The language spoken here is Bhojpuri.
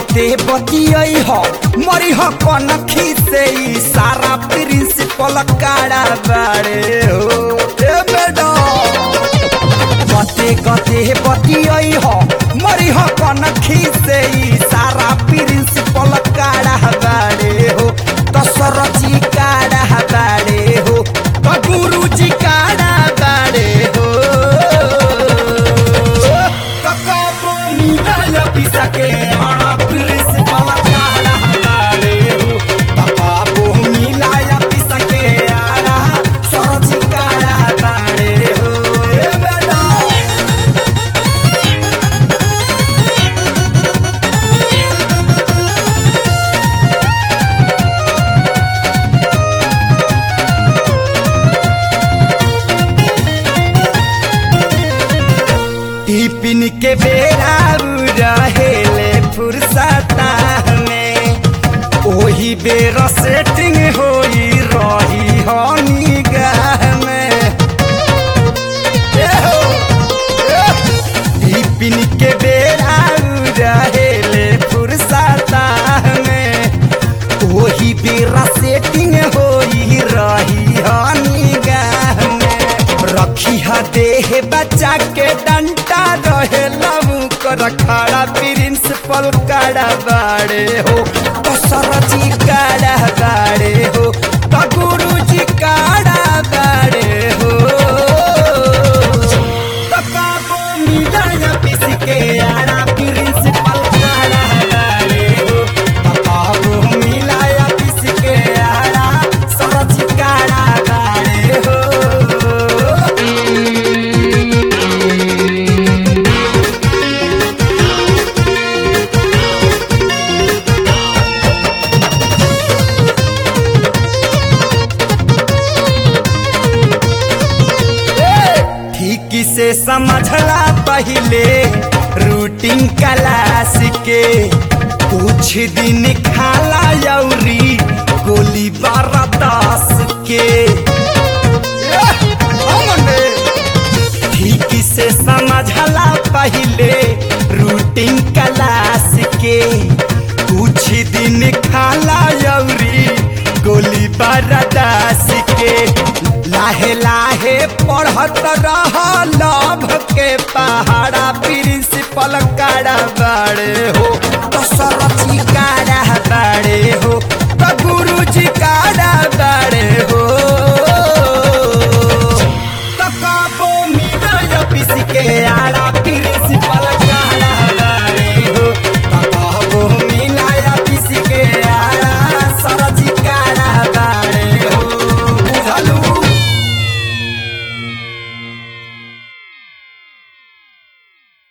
गते बतियई ह मरी ह कनखी से ई सारा प्रिंसिपल काड़ा बाड़े हो ए मैडम गते गते बतियई ह मरी ह कनखी से ई सारा प्रिंसिपल काड़ा बाड़े हो दशरथी काड़ा बाड़े हो त गुरुजी काड़ा बाड़े हो त कबो मिलल पिसके हरा प्रिंसिपल काड़ा बाड़े हो त कबो मिलल पिसके हरा सरथी काड़ा बाड़े हो ए मैडम टिफिन के बेरा रहेले फुर्सता में ओही बेर सेटिंग होई रही हनी गाह में ए हो, ए। टिफिन के बेरा रहेले फुर्सता में ओही बेर सेटिंग होई रही हनी गाह में रखी ह देह बच्चा के डंटा रहे लबू कर खड़ा प्रिंसिपल काड़ा बाड़े हो तो सरजी काड़ा बाड़े हो तो गुरुजी काड़ा बाड़े हो तो काबो मिलाया पिस के आड़ा प्रिंसिपल काड़ा बाड़े हो तो काबो मिलाया पिस के आड़ा सरजी काड़ा बाड़े हो ठीक से समझला पहले रूटीन क्लास के कुछ दिन खाला यौरी गोली बारह दस के ठीक से समझला पहले रूटीन क्लास के कुछ दिन खाला यौरी गोली बरदास के लाहे लाहे पढ़त रह लभ के पहाड़ा प्रिंसिपल काड़ा बाड़े हो तो सरथी काड़ा बाड़े हो तो गुरुजी काड़ा